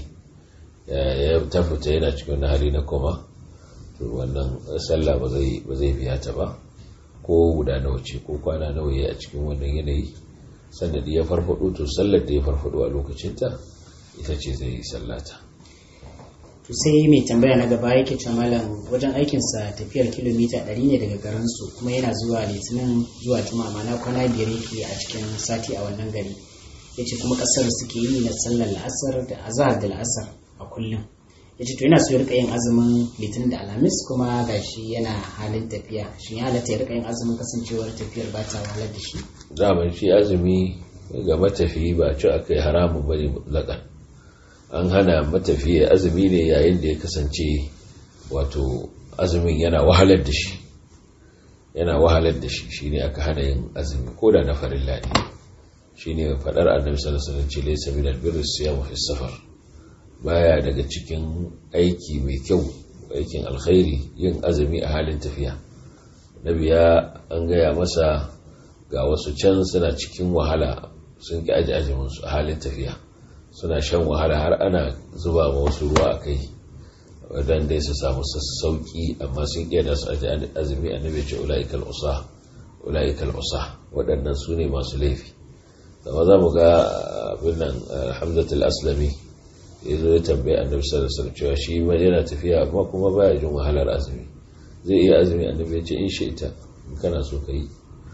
ya ta fita yana cikin wannan hali na koma to wannan sallah ba zai biya ta ba ko guda nawa ce ko kwana nawa ya a cikin wannan yanayi sannan da ya farfado to sallar da ya farfado a lokacinta ita ce zai yi sallata to sai mai tambaya na gaba yake ce malam wajen aikinsa tafiyar kilomita 100 ne daga garinsu kuma yana zuwa litinin zuwa juma'a mana kwana biyar yake a cikin sati a wannan gari ya ce kuma kasar suke yi na sallar la'asar da azahar da la'asar a kullum ya ce to yana so ya rika yin azumin litinin da alhamis kuma gashi yana halin tafiya shin ya halatta ya rika yin azumin kasancewar tafiyar ba ta wahalar da shi zaman shi azumi ga matafiyi ba ci akai haramun bane mutlaqan an hana matafiya azumi ne yayin da ya kasance wato azumin yana wahalar da shi yana wahalar da shi shine aka hana yin azumi ko da na farilla ne shine fadar annabi sallallahu alaihi wasallam ce laysa min albirri siyam fi safar baya daga cikin aiki mai kyau aikin alkhairi yin azumi a halin tafiya nabi ya an gaya masa ga wasu can suna cikin wahala sun ki aji ajimin su a halin tafiya suna shan wahala har ana zuba ma wasu ruwa a kai wadan dai su samu sassauki amma sun ƙi da su aji azumi annabi ce ula'ikal usa ula'ikal usa waɗannan su ne masu laifi amma za mu ga abin nan hamzatul aslami ya zo ya tambaye annabi sallallahu alaihi wasallam cewa shi ma yana tafiya amma kuma baya jin wahalar azumi zai iya azumi annabi ya ce in shi ita in kana so ka yi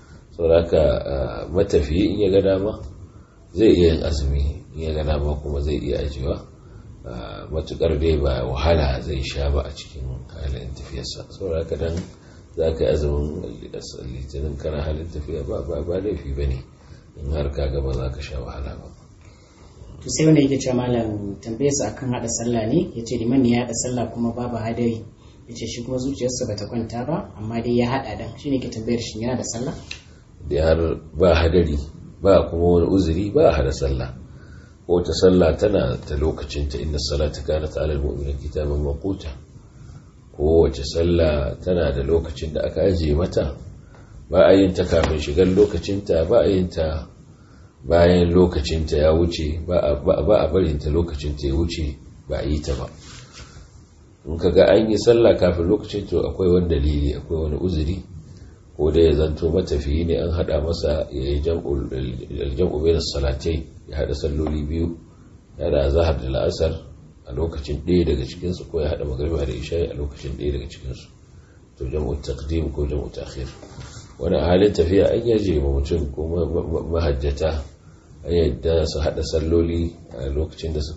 saboda matafiyi in ya ga dama zai iya yin azumi in ya ga dama kuma zai iya ajiyewa matukar dai ba wahala zai sha ba a cikin halin tafiyarsa saboda haka dan za ka yi azumin litinin kana halin tafiya ba ba laifi ba ne in har ka gaba za ka sha wahala ba to sai wanda yake cewa malam tambaye su akan hada sallah ne yace liman ne ya hada sallah kuma babu hadari yace shi kuma zuciyarsa bata kwanta ba amma dai ya hada dan shine ke tambayar shi yana da sallah da har ba hadari ba kuma wani uzuri ba hada sallah ko ta sallah tana ta lokacin ta inna salata kanat ala almu'minin kitaban maquta ko wace sallah tana da lokacin da aka ajiye mata ba a yin ta kafin shigar lokacin ta ba a yin ta bayan lokacinta ya wuce ba a barinta lokacinta ya wuce ba a yi ta ba in ka ga an yi sallah kafin lokacin to akwai wani dalili akwai wani uzuri ko da ya zanto matafiyi ne an hada masa ya yi jam'u bai da salatai ya hada salloli biyu ya da zahar da la'asar a lokacin ɗaya daga cikinsu ko ya hada magariba da isha'i a lokacin ɗaya daga cikinsu to jam'u taqdim ko jam'u ta'khir wani halin tafiya an yaje ma mutum ko mahajjata a yadda su haɗa salloli a lokacin da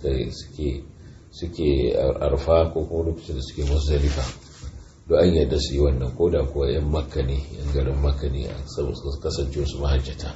suke arfa ko kuma lokacin da suke musdalifa don an yadda su yi wannan ko da kuwa 'yan makka ne 'yan garin makka ne a kasance su mahajjata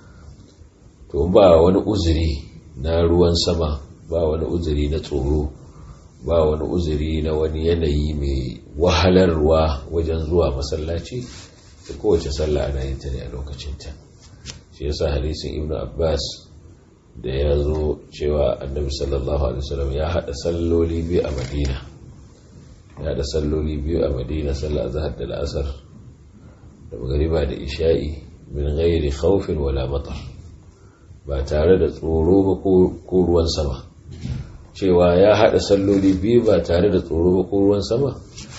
to ba wani uzuri na ruwan sama ba wani uzuri na tsoro ba wani uzuri na wani yanayi mai wahalarwa wajen zuwa masallaci da kowace sallah ana yin ta ne a lokacinta shi yasa hadisin ibnu abbas da ya zo cewa annabi sallallahu alaihi wasallam ya hada salloli biyu a madina ya hada salloli biyu a madina sallah azhar da al'asar da magariba da isha'i min ghairi khawfin wala matar ba tare da tsoro ba ko ruwan sama cewa ya hada salloli biyu ba tare da tsoro ba ko ruwan sama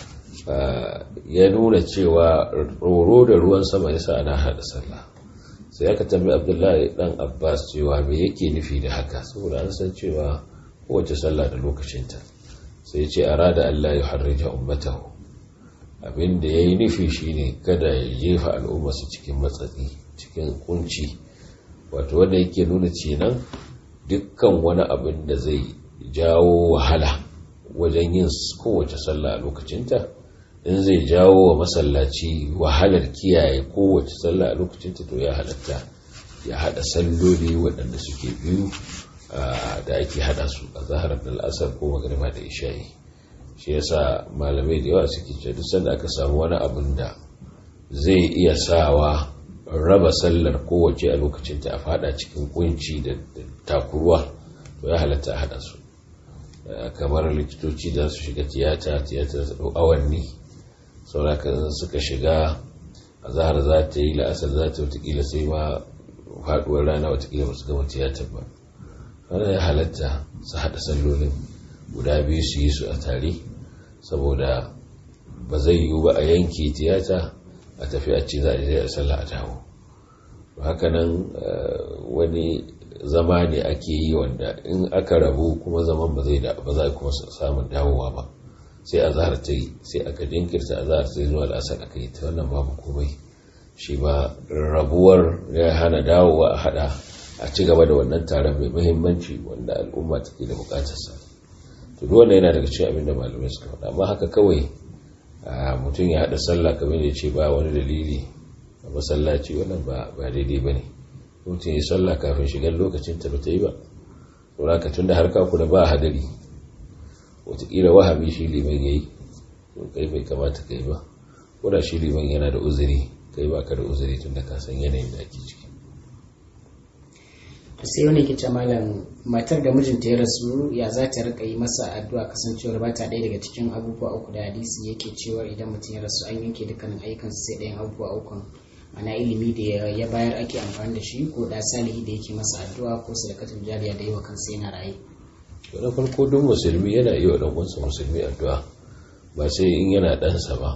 ya nuna cewa tsoro da ruwan sama yasa ana hada sallah sai aka tambayi abdullahi dan abbas cewa me yake nufi da haka saboda an san cewa kowace sallah da lokacinta sai ce arada Allah ya harrija ummatahu abinda yayi nufi shine kada ya jefa al'umma su cikin matsatsi cikin kunci wato wanda yake nuna kenan dukkan wani abin da zai jawo wahala wajen yin kowace sallah a lokacinta in zai jawo wa masallaci wahalar kiyaye kowace sallah a lokacinta to ya halatta ya hada salloli waɗanda suke biyu da ake hada su a zaharar da al'asar ko magariba da isha'i shi yasa malamai da yawa suke ce duk sanda aka samu wani abin da zai iya sawa raba sallar kowace a lokacinta a fada cikin kunci da takuruwa to ya halatta a hada su kamar likitoci da su shiga tiyata tiyata da awanni sauraka suka shiga a zahar za ta yi la'asar za ta watakila sai ma faduwar rana watakila ba su gama tiyatar ba wanda ya halatta su haɗa sallolin guda biyu su yi su a tare saboda ba zai yiwu ba a yanke tiyata a tafi a ce za a je a sallah a dawo hakanan wani zama ne ake yi wanda in aka rabu kuma zaman ba zai ba za kuma samun dawowa ba sai a zahar ta yi sai aka jinkirta a zahar sai zuwa la'asar aka yi ta wannan babu komai shi ba rabuwar ya hana dawowa a hada a ci gaba da wannan taron mai muhimmanci wanda al'umma take da bukatarsa to duk wannan yana daga cikin abin da malamai suka faɗa amma haka kawai mutum ya haɗa sallah kamar ya ce ba wani dalili a masallaci wannan ba daidai ba ne mutum ya sallah kafin shigar lokacin ta bata yi ba saboda ka tun da har kaku da ba hadari wataƙila wahami shi liman ya yi to kai bai kamata kai ba ko da shi liman yana da uzuri kai ba ka da uzuri tun da ka san yanayin da ake ciki sai wani ke malam matar da mijinta ya rasu ya za ta rika yi masa addu'a kasancewar ba ta ɗaya daga cikin abubuwa uku da hadisi yake cewa idan mutum ya rasu an yanke dukkanin ayyukansa sai ɗayan abubuwa uku ana ilimi da ya bayar ake amfani da shi ko da salihi da yake masa addu'a ko sadakatul jariya da yi wa kansa yana raye na farko duk musulmi yana iya wa ɗan uwansa musulmi addu'a ba sai in yana ɗansa ba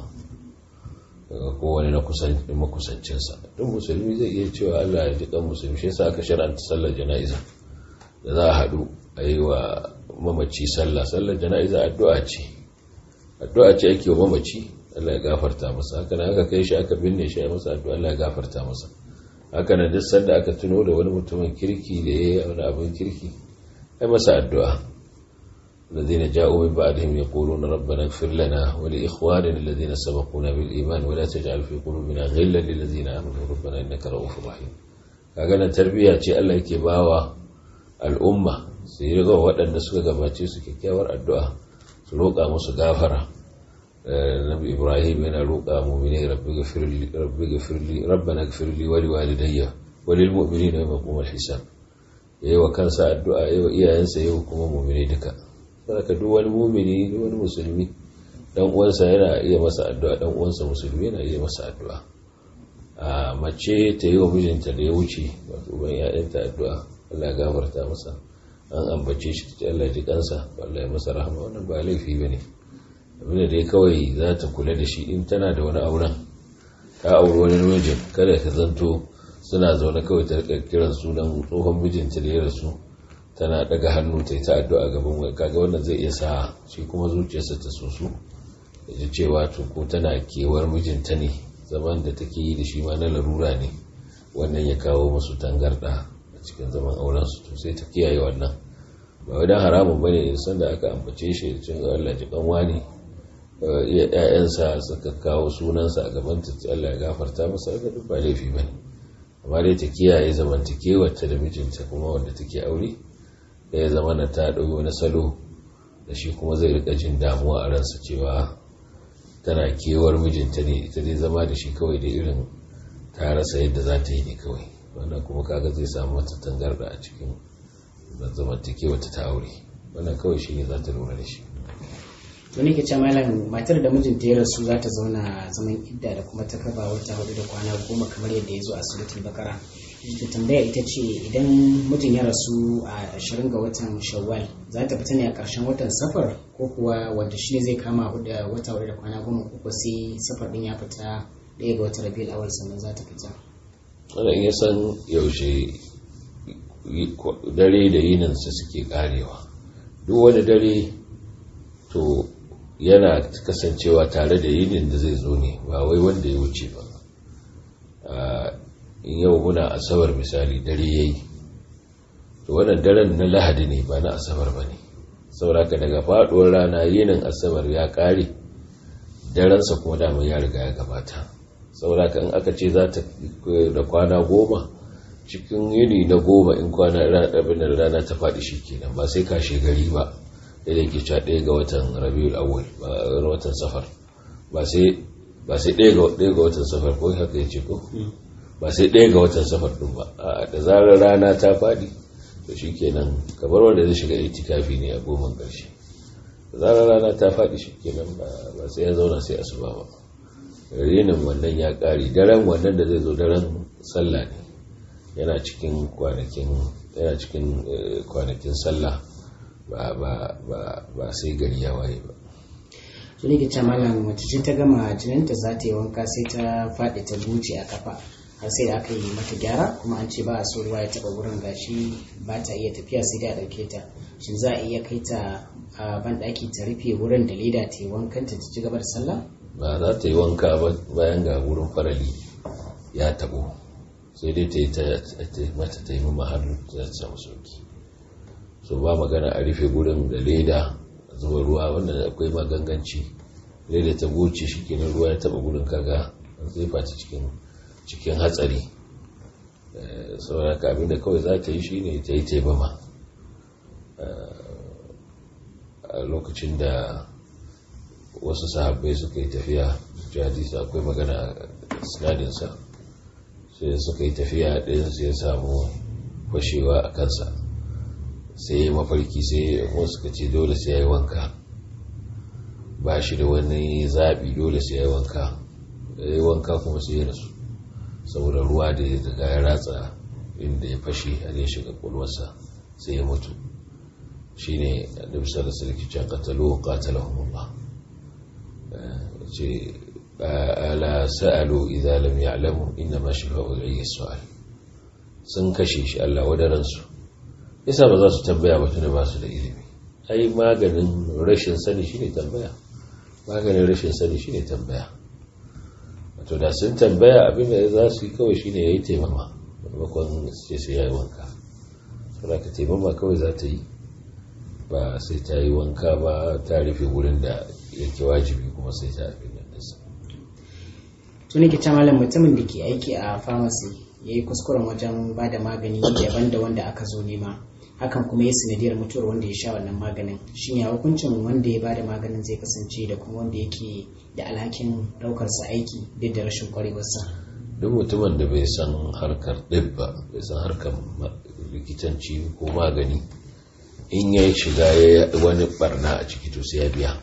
ko wani na makusancinsa duk musulmi zai iya cewa Allah ya ji kan musulmi shi yasa aka shar'anta sallar jana'iza da za a haɗu a yi wa mamaci sallah sallar jana'iza addu'a ce addu'a ce ake wa mamaci Allah ya gafarta masa haka nan aka kai shi aka binne shi a masa addu'a Allah ya gafarta masa haka nan duk sanda aka tuno da wani mutumin kirki da ya yi wani abin kirki ai masa addu'a الذين جاءوا من بعدهم يقولون ربنا اغفر لنا ولإخواننا الذين سبقونا بالإيمان ولا تجعل في قلوبنا غلا للذين آمنوا ربنا إنك رؤوف رحيم kaga tarbiyya ce Allah yake bawa al'umma su yi riga waɗanda suka gabace su kyakkyawar addu'a su roƙa musu gafara nabi ibrahim yana roƙa mu'mini rabbi gafirli rabbi gafirli rabbana gafirli wa liwalidayya wa lil mu'minina yawma yaqumul hisab yayi wa kansa addu'a yayi wa iyayensa yayi kuma mu'mini duka saboda duk wani mumini duk wani musulmi dan uwansa yana iya masa addu'a dan uwansa musulmi yana iya masa addu'a a mace ta yi wa mijinta da ya wuce wato ban ya'yanta addu'a Allah ya gafarta masa an ambace shi ta Allah ji kansa Allah ya masa rahama wannan ba laifi bane abin da dai kawai za ta kula da shi in tana da wani auren ta auri wani mijin kada ka zanto suna zaune kawai ta rika kiran sunan tsohon mijinta da ya rasu tana daga hannu ta yi ta addu'a gaban wai kaga wannan zai iya sa shi kuma zuciyarsa ta soso da ji cewa to ko tana kewar mijinta ne zaman da take yi da shi ma na larura ne wannan ya kawo musu tangarda a cikin zaman auren su to sai ta kiyaye wannan ba wai dan haramun bane in san da aka ambace shi da cin Allah ji kanwa ne iya ƴaƴansa suka kawo sunansa a gaban ta Allah ya gafarta masa ga duk ba laifi bane amma dai ta kiyaye zamantakewar ta da mijinta kuma wanda take aure da ya zama na ta ɗauki wani salo da shi kuma zai rika jin damuwa a ransa cewa tana kewar mijinta ne ita dai zama da shi kawai da irin ta rasa yadda za ta yi ne kawai wannan kuma kaga zai samu wata tangarda a cikin zamantakewa ta aure wannan kawai shi ne za ta lura da shi to ne ke ce malam matar da mijinta ya rasu za ta zauna zaman idda da kuma ta kaba wata hudu da kwana goma kamar yadda ya zo a suratul bakara da tambaya ita ce idan mutum ya rasu a ashirin ga watan shawwal za ta fita ne a ƙarshen watan safar ko kuwa wanda shi ne zai kama da wata wadda da kwana goma ko sai safar din ya fita ɗaya ga watan rabiul awal sannan za ta fita wanda in ya san yaushe dare da yininsa suke karewa duk wani dare to yana kasancewa tare da yinin da zai zo ne ba wai wanda ya wuce ba in yau muna asabar misali dare yayi to wannan daren na lahadi ne ba na asabar ba ne sauraka daga faduwar rana yinin asabar ya kare darensa kuma damar ya riga ya gabata sauraka in aka ce za ta da kwana goma cikin yini na goma in kwana abin da rana ta faɗi shi kenan ba sai kashe gari ba da yake cewa ɗaya ga watan rabiul awwal ba watan safar ba sai ba sai ɗaya ga watan safar ko haka ya ce ko ba sai ɗaya ga watan safar ɗin ba a da zarar rana ta faɗi to shi kenan kamar wanda zai shiga itikafi ne a goma ƙarshe da zarar rana ta faɗi shi kenan ba sai ya zauna sai asuba ba rinin wannan ya ƙari daren wannan da zai zo daren sallah ne yana cikin kwanakin yana cikin kwanakin sallah ba ba ba ba sai gari ya waye ba to ne ke ce malam mace ce ta gama jininta za ta yi wanka sai ta faɗi ta buce a kafa har sai da aka yi mata gyara kuma an ce ba a so ruwa ya taba wurin gashi ba ta iya tafiya sai da a ɗauke ta shin za a iya kai ta a ban ɗaki ta rufe wurin da leda ta yi wankan ta ci gaba da sallah ba za ta yi wanka ba bayan ga wurin farali ya tabo sai dai ta yi ta mata ta yi mamma har ta samu sauki so ba magana a rufe gurin da leda zuba ruwa wanda akwai maganganci da ta goce shi kenan ruwa ya taba gurin kaga zai fata cikin cikin hatsari saboda ka abinda kawai za ta yi shi ne ta yi taimama a lokacin da wasu sahabbai suka yi tafiya jihadisa akwai magana a sinadinsa sai suka yi tafiya ɗayan sai ya samu fashewa a kansa sai ya mafarki sai wasu suka ce dole sai ya yi wanka ba shi da wani zaɓi dole sai ya yi wanka ya yi wanka kuma sai ya rasu saboda ruwa da ya daga ya ratsa inda ya fashe har ya shiga kwalwarsa sai ya mutu shi ne annabi sallallahu alaihi wasallam qatalu qatalahumullah ce ala sa'alu idza lam ya'lamu inna ma shifa'u al su'al sun kashe shi Allah wadaran su yasa ba za su tambaya ba tunda ba su da ilimi ai maganin rashin sani shine tambaya maganin rashin sani shine tambaya wato da sun tambaya abin da za su yi kawai shine yayi taimama maimakon sai sai yayi wanka saboda ka taimama kawai za ta yi ba sai ta yi wanka ba ta rufe wurin da yake wajibi kuma sai ta abin nan dasa tuni ke malam mutumin da ke aiki a pharmacy ya yi kuskuren wajen ba da magani daban da wanda aka zo nema hakan kuma ya sanadiyar mutuwar wanda ya sha wannan maganin shin ya hukuncin wanda ya ba da maganin zai kasance da kuma wanda yake da alhakin daukarsa aiki duk da rashin kwarewarsa duk mutumin da bai san harkar ɗib ba bai san harkar likitanci ko magani in ya shiga ya wani barna a ciki to sai ya biya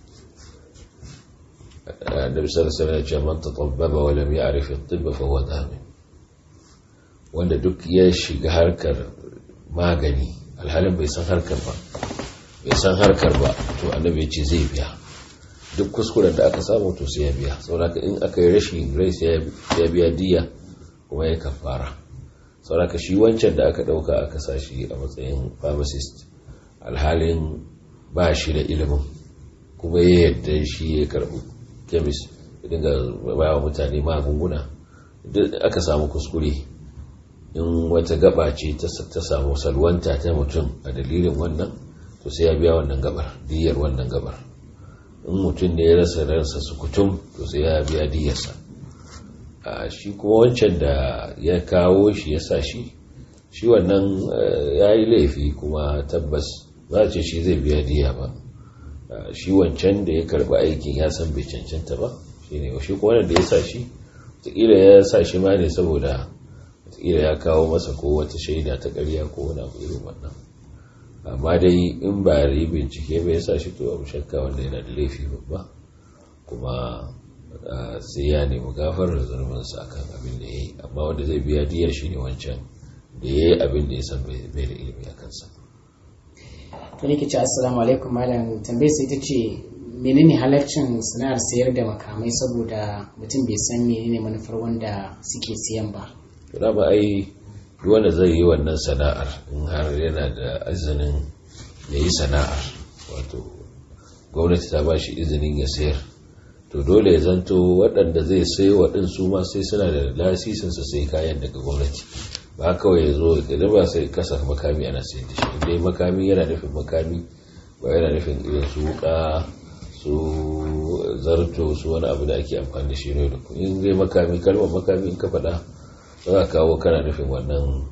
النبي صلى الله عليه وسلم من تطبب ولم يعرف الطب فهو دامن wanda duk ya shiga harkar magani alhalin bai san harkar ba bai san harkar ba to annabi ya ce zai biya duk kuskuren da aka samu to sai ya biya saboda in aka yi rashin rai sai ya biya diya kuma ya kafara saboda shi wancan da aka dauka aka sa shi a matsayin pharmacist alhalin ba shi da ilimin kuma ya yadda shi ya karbi kemis dinga ba wa mutane magunguna aka samu kuskure in wata gaba ce ta samu salwanta ta mutum a dalilin wannan to sai ya biya wannan gabar diyar wannan gabar in mutum ne ya rasa ransa su kutum to sai ya biya diyarsa a shi kuma wancan da ya kawo shi ya sa shi shi wannan ya yi laifi kuma tabbas za a ce shi zai biya diya ba shi wancan da ya karba aikin ya san bai cancanta ba shi ne shi kuma wanda ya sa shi wataƙila ya sa shi ma ne saboda wataƙila ya kawo masa ko wata shaida ta ƙarya ko wani abu irin wannan amma dai in ba yi bincike bai sa shi to abu shakka wanda yana da laifi babba kuma sai ya nemi gafarar zunubinsa akan abin da ya yi amma wanda zai biya diya shi ne wancan da ya yi abin da ya san bai da ilimi a kansa to ne ke ce assalamu alaikum malam tambayar sai ta ce menene halarcin sana'ar sayar da makamai saboda mutum bai san menene manufar wanda suke siyan ba to ba ai wanda zai yi wannan sana'ar in har yana da izinin ya yi sana'ar wato gwamnati ta ba shi izinin ya sayar to dole ya zanto waɗanda zai sai waɗin su ma sai suna da lasisin su sai kayan daga gwamnati ba kawai ya zo da ba sai kasa makami ana sayar da shi dai makami yana nufin makami ba yana nufin irin su wuka su zarto su wani abu da ake amfani da shi ne da in zai makami kalmar makami in ka faɗa za a kawo kana nufin wannan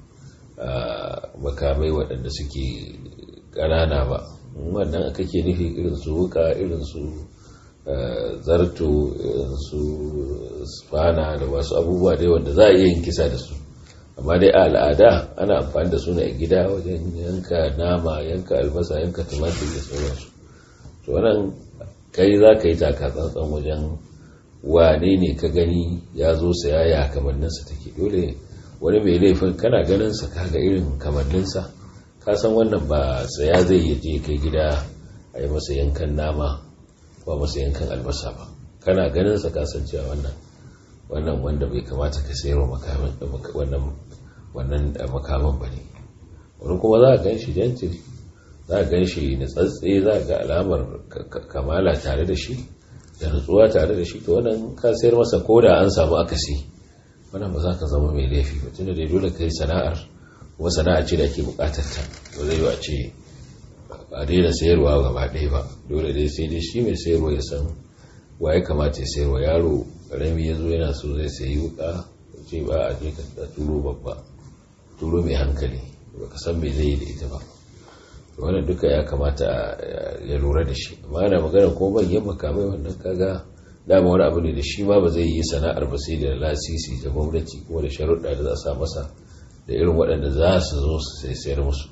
makamai waɗanda suke ƙanana ba wannan kake nufi irin su wuka irin su zarto irin su spana da wasu abubuwa dai wanda za a iya yin kisa da su amma dai a al'ada ana amfani da su ne a gida wajen yanka nama yanka albasa yanka tumatir da sauransu to wannan kai za ka yi taka tsantsan wajen wane ne ka gani ya zo saya ya kamanninsa take dole wani mai laifin kana ganinsa kaga irin kamanninsa ka san wannan ba saya zai yi je kai gida a yi masa yankan nama ba masa yankan albasa ba kana ganinsa ka san cewa wannan wannan wanda bai kamata ka sayarwa makamin wannan wannan makaman ba ne wani kuma za a gan shi gentil za a gan shi nutsatse za a ga alamar kamala tare da shi da nutsuwa tare da shi to wannan ka sayar masa ko da an samu akasi wannan ba za ka zama mai laifi ba tunda da dole ka yi sana'ar kuma sana'a ce da ake bukatar ta ba zai yi a ce a daina sayarwa gaba ɗaya ba dole dai sai dai shi mai sayarwa ya san wa ya kamata ya sayarwa yaro ƙarami ya zo yana so zai sayi wuka ce ba a je ka turo babba turo mai hankali ba ka san mai zai yi da ita ba wannan duka ya kamata ya lura da shi amma ana magana ko manyan makamai wannan kaga dama wani abu ne da shi ma ba zai yi sana'ar ba sai da lasisi da gwamnati kuma da sharuɗa da za a sa masa da irin waɗanda za su zo su sayar musu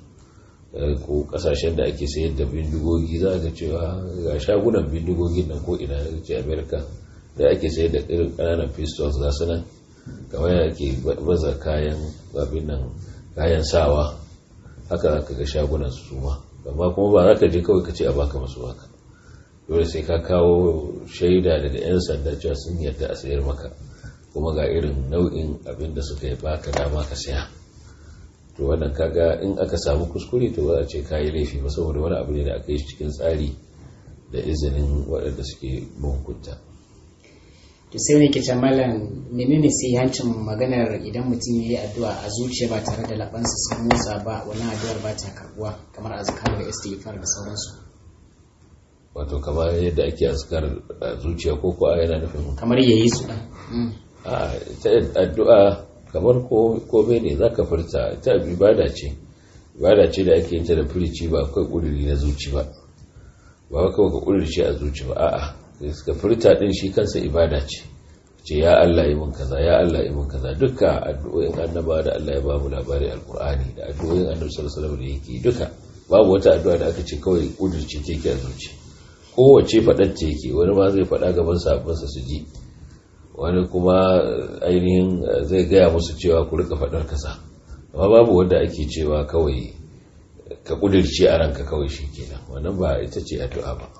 ko kasashen da ake sayar da bindigogi za ga cewa ga shagunan bindigogin nan ko ina da ce america da ake sayar da irin ƙananan pistols ga su nan kamar ake baza kayan babin nan kayan sawa haka za ka ga shagunan su suma amma kuma ba za ka je kawai ka ce a baka masu haka dole sai ka kawo shaida daga 'yan sanda cewa sun yarda a sayar maka kuma ga irin nau'in abin da suka yi baka dama ka saya to wannan kaga in aka samu kuskure to ba a ce kayi laifi ba saboda wani abu ne da aka yi cikin tsari da izinin waɗanda suke mahukunta to sai ne ke malam menene sai hancin maganar idan mutum ya yi addu'a a zuciya ba tare da labansa sun motsa ba wani addu'ar ba ta karbuwa kamar azkar da istighfar da sauransu wato kamar yadda ake azkar a zuciya ko ko yana nufin kamar yayi su dan a ta addu'a kamar kome ne za ka furta ta ibada ce ibada ce da ake yin ta da furici ba kai kuduri na zuci ba ba kawai ka kudurce a zuci ba a'a ka furta din shi kansa ibada ce ce ya Allah yi mun kaza ya Allah yi mun kaza duka addu'o'in annaba da Allah ya bamu labari alqur'ani da addu'o'in annabi sallallahu alaihi wasallam da yake duka babu wata addu'a da aka ce kawai kudurce ce ke a zuci kowace faɗar ce yake wani ma zai faɗa gaban sabansa su ji wani kuma ainihin zai gaya musu cewa ku rika faɗar kasa amma babu wanda ake cewa kawai ka ƙudirce a ranka kawai shi kenan wannan ba ita ce addu'a ba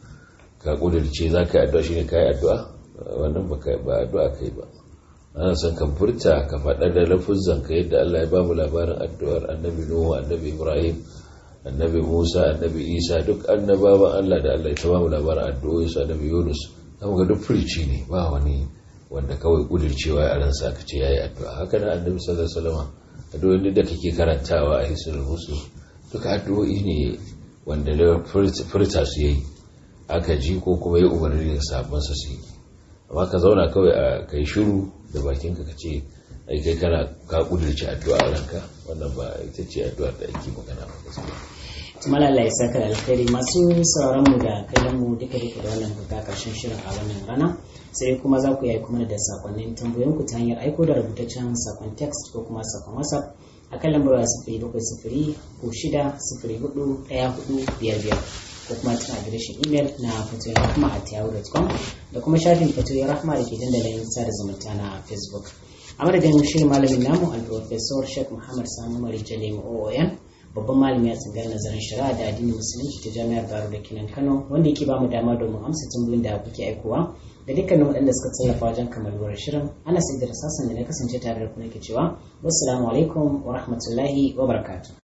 ka ƙudirce za ka yi addu'a shi ne ka yi addu'a wannan ba addu'a kai ba ana son ka furta ka faɗa da lafuzan ka yadda Allah ya bamu labarin addu'ar annabi Nuhu annabi Ibrahim annabi Musa annabi Isa duk annabawan Allah da Allah ya ta bamu labarin addu'o'i su annabi Yunus amma ga duk furici ne ba wani wanda kawai kudircewa a ransa ka ce yayi addu'a haka nan annabi sallallahu alaihi wasallam addu'o'in da kake karantawa a hisul muslim duka addu'o'i ne wanda da furta su yayi aka ji ko kuma ya umarni da sabon sa su yi amma ka zauna kawai a kai shiru da bakinka ka ce ai kai kana ka kudirce addu'a a ranka wannan ba ita ce addu'ar da ake magana ba gaskiya tumala Allah ya saka da alkhairi masu sauraron mu da kallon mu duka duka da wannan buga karshen shirin a wannan rana sai kuma za ku yi kuma da sakonnin tambayoyin ku ta hanyar aiko da rubutaccen sakon text ko kuma sakon whatsapp a kan lambar sifiri bakwai sifiri ko shida sifiri hudu ɗaya hudu biyar biyar ko kuma tana adireshin imel na fatoyin rahma a yahoo.com da kuma shafin fatoyin rahma da ke dandalin sada zumunta na facebook a madadin shirin malamin namu al-professor sheikh muhammad sani mari jalim oon babban malami a tsangar nazarin shari'a da addinin musulunci ta jami'ar baro da kinan kano wanda yake ba mu dama domin amsa tambayoyin da kuke aikowa da dukkanin waɗanda suka tallafa wajen kammaluwar shirin ana sai da rasasan da na kasance tare da ku nake cewa wassalamu alaikum wa rahmatullahi wa barakatuh